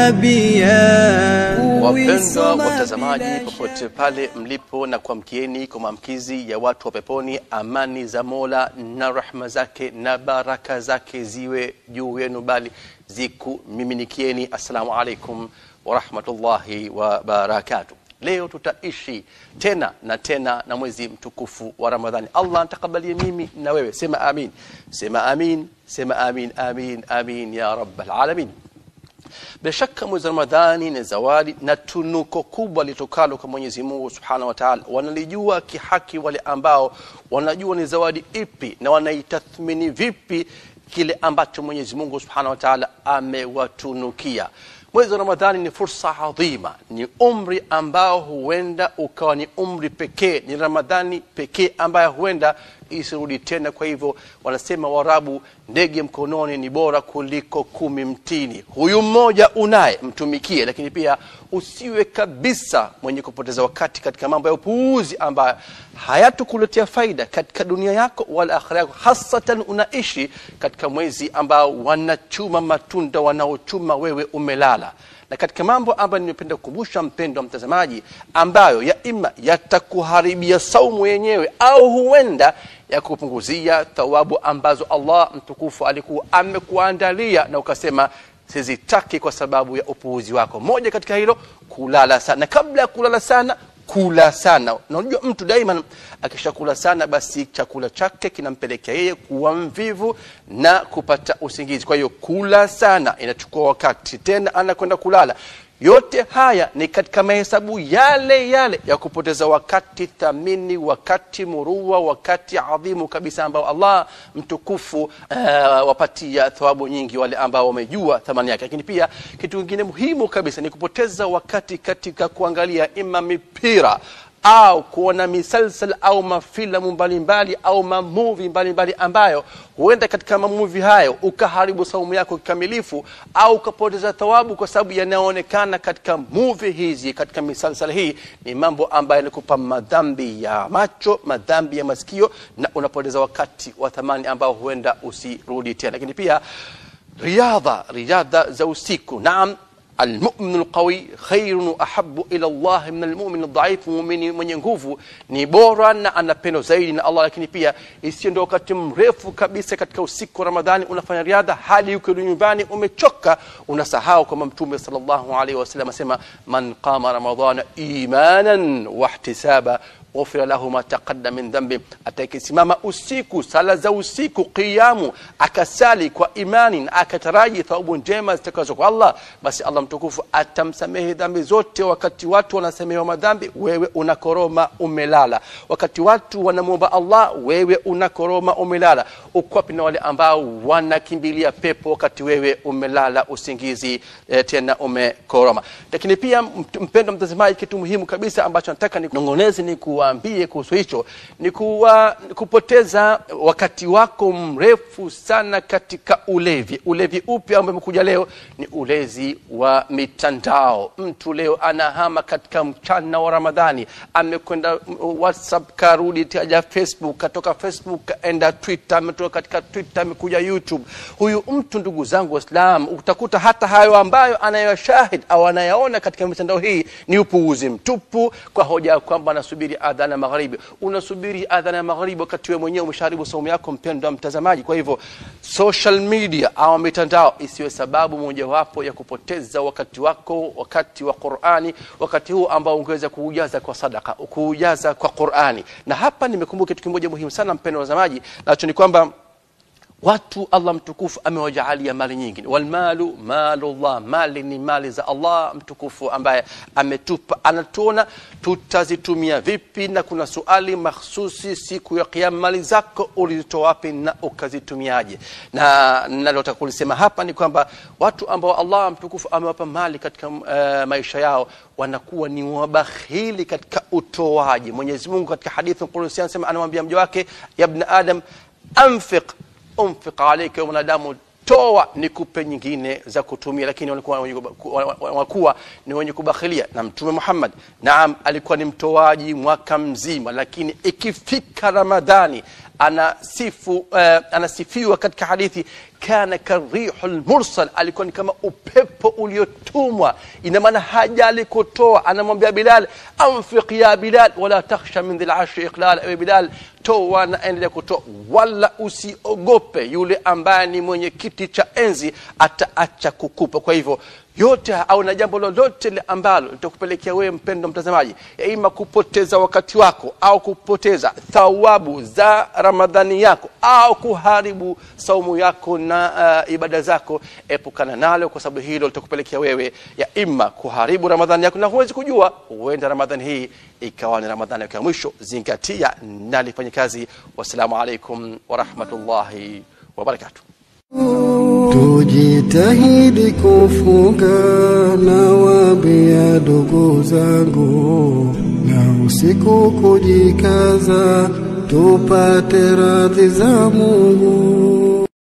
نبيا Wapendwa watazamaji popote pale mlipo, na kuamkieni kwa maamkizi ya watu wa peponi. Amani za Mola na rahma zake na baraka zake ziwe juu yenu, bali zikumiminikieni. Assalamu alaikum warahmatullahi wabarakatuh. Leo tutaishi tena na tena na mwezi mtukufu wa Ramadhani. Allah antakabalie mimi na wewe, sema amin, sema amin, sema amin, amin, amin ya rabbal alamin. Bila shaka mwezi wa Ramadhani ni zawadi na tunuko kubwa litokalo kwa Mwenyezi Mungu Subhanahu wa Ta'ala. Wanalijua kihaki wale ambao wanajua ni zawadi ipi na wanaitathmini vipi kile ambacho Mwenyezi Mungu Subhanahu wa Ta'ala amewatunukia. Mwezi wa Ramadhani ni fursa adhima, ni umri ambao huenda ukawa ni umri pekee, ni Ramadhani pekee ambayo huenda isirudi tena. Kwa hivyo wanasema Waarabu, ndege mkononi ni bora kuliko kumi mtini. Huyu mmoja unaye mtumikie, lakini pia usiwe kabisa mwenye kupoteza wakati katika mambo ya upuuzi ambayo hayatukuletea faida katika dunia yako wala akhira yako, hasatan unaishi katika mwezi ambao wanachuma matunda wanaochuma, wewe umelala na katika mambo ambayo nimependa kukumbusha mpendo wa mtazamaji, ambayo ya ima yatakuharibia saumu yenyewe au huenda ya kupunguzia thawabu ambazo Allah mtukufu alikuwa amekuandalia na ukasema sizitaki kwa sababu ya upuuzi wako. Moja katika hilo kulala sana, na kabla ya kulala sana kula sana. Na unajua mtu daima akishakula sana, basi chakula chake kinampelekea yeye kuwa mvivu na kupata usingizi. Kwa hiyo kula sana inachukua wakati, tena anakwenda kulala. Yote haya ni katika mahesabu yale yale ya kupoteza wakati thamini, wakati murua, wakati adhimu kabisa ambao Allah mtukufu uh, wapatia thawabu nyingi wale ambao wamejua thamani yake. Lakini pia kitu kingine muhimu kabisa ni kupoteza wakati katika kuangalia ima mipira au kuona misalsal au mafilamu mbalimbali au mamuvi mbalimbali ambayo huenda katika mamuvi hayo ukaharibu saumu yako kikamilifu au ukapoteza thawabu kwa sababu yanayoonekana katika muvi hizi, katika misalsal hii ni mambo ambayo yanakupa madhambi ya macho, madhambi ya masikio, na unapoteza wakati wa thamani ambao huenda usirudi tena. Lakini pia riadha, riadha za usiku, naam Almumin alqawi khairun wa ahabu ila Allah min almumin aldhaifu, muumini mwenye nguvu ni bora na anapendwa zaidi na Allah. Lakini pia isiyo ndio wakati mrefu kabisa katika usiku wa Ramadhani unafanya riadha hadi uko nyumbani umechoka, unasahau kwamba Mtume sallallahu alaihi wasallam asema man qama ramadhana imanan wa ihtisaba ghufira lahu ma taqaddama min dhambi, atakayesimama usiku sala za usiku qiyamu, akasali kwa imani na akataraji thawabu njema zitakazo kwa Allah, basi Allah mtukufu atamsamehe dhambi zote. Wakati watu wanasamehewa madhambi, wewe unakoroma umelala. Wakati watu wanamwomba Allah, wewe unakoroma umelala. Ukwapi na wale ambao wanakimbilia pepo wakati wewe umelala usingizi, eh, tena umekoroma. Lakini pia mpendo mtazamaji, kitu muhimu kabisa ambacho nataka ninong'oneze ni ku waambie kuhusu hicho ni kuwa, kupoteza wakati wako mrefu sana katika ulevi. Ulevi upi ambao umekuja leo? Ni ulezi wa mitandao. Mtu leo anahama katika mchana wa Ramadhani, amekwenda WhatsApp, karudi taja Facebook, katoka Facebook kaenda Twitter, ametoka katika Twitter amekuja YouTube. Huyu mtu, ndugu zangu Waislamu, utakuta hata hayo ambayo anayoshahid au anayaona katika mitandao hii ni upuuzi mtupu, kwa hoja ya kwamba anasubiri adhana magharibi. Unasubiri adhana ya magharibi wakati wewe mwenyewe umeshaharibu saumu yako, mpendwa mtazamaji. Kwa hivyo social media au mitandao isiwe sababu mojawapo ya kupoteza wakati wako, wakati wa Qur'ani, wakati huu ambao ungeweza kuujaza kwa sadaka, kuujaza kwa Qur'ani. Na hapa nimekumbuka kitu kimoja muhimu sana, mpendwa mtazamaji, nacho ni kwamba watu Allah mtukufu amewajaalia mali nyingi. Walmalu malullah, mali ni mali za Allah mtukufu ambaye ametupa, anatuona tutazitumia vipi, na kuna suali mahsusi siku ya Kiyama, mali zako ulizitoa wapi na ukazitumiaje? Na nalotaka kulisema hapa ni kwamba watu ambao Allah mtukufu amewapa mali katika uh, maisha yao wanakuwa ni wabakhili katika utoaji. Mwenyezi Mungu katika hadithi Qudsi anasema, anamwambia mja wake, ya ibn adam anfiq unfiq alayka, mwanadamu toa nikupe nyingine za kutumia, lakini walikuwa wanakuwa ni wenye kubakhilia. Na Mtume Muhammad naam, alikuwa ni mtoaji mwaka mzima, lakini ikifika Ramadhani anasifu uh, anasifiwa katika hadithi kana karihu lmursal alikuwa ni kama upepo uliotumwa ina maana haja alikotoa anamwambia bilal anfiq ya bilal wala takhsha min dhil arshi iqlal ewe bilal toa na endelea kutoa wala usiogope yule ambaye ni mwenye kiti cha enzi ataacha kukupa kwa hivyo yote au na jambo lolote le ambalo litakupelekea wewe mpendo mtazamaji ima kupoteza wakati wako au kupoteza thawabu za ramadhani yako au kuharibu saumu yako na uh, ibada zako epukana nalo kwa sababu hilo litakupelekea wewe ya ima kuharibu ramadhani yako na huwezi kujua huenda ramadhani hii ikawa ni ramadhani yako ya mwisho zingatia nalifanya kazi wassalamu alaikum warahmatullahi wabarakatuh Tujitahidi kufunga na wabia ndugu zangu, na usiku kujikaza, tupate radhi za Mungu.